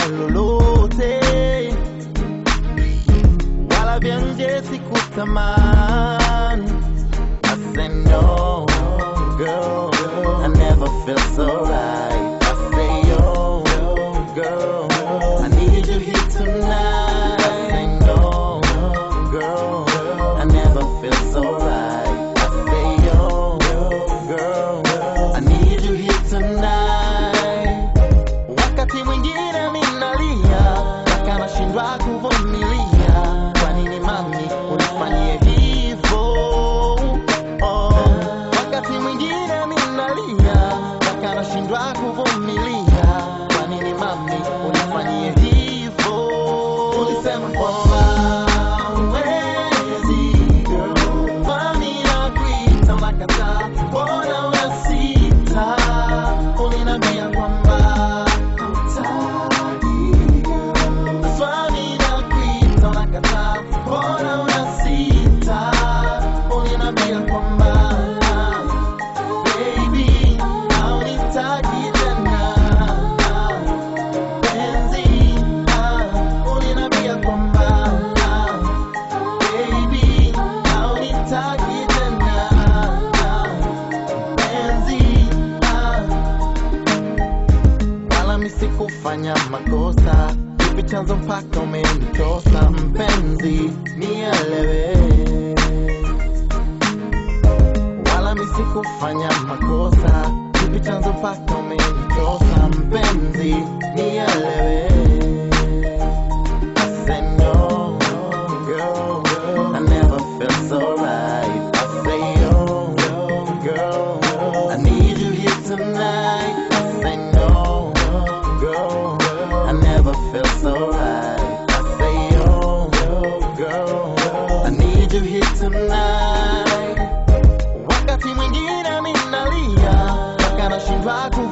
lolote wala vya nje sikutamani. I said no, girl, I never felt so right. I say yo, girl, I need you here tonight. I say no, girl, I never felt so right. I say yo, girl, I need you here tonight. Wakati mwingine minalia mpaka nashindwa kuvumilia. Kwa nini mami unifanyie hivyo? Oh, wakati mwingine minalia mpaka nashindwa kuvumilia. Kwa nini mami unifanyie hivyo? Ulisema kwamba huwezi, girl. Kwani nakuita unakataa, mbona unasita? Uliniambia kwamba hutaki, girl. Swali nakuita unakataa, mbona unasita? Uliniambia kwamba baby, haunitaki tena penzi, uliniambia kwamba baby, haunitaki tena penzi, wala mi sikufanya makosa, kipi chanzo mpaka umenitosa mpenzi, nielewe wala mi sikufanya makosa, kipi chanzo mpaka umenitosa mpenzi, nielewe I said no, girl, I never felt so right. I say yo, girl, I need you here tonight. I say no, girl, I never felt so right. I say yo, girl, I need you here tonight. Wakati mwingine minalia mpaka nashindwa ku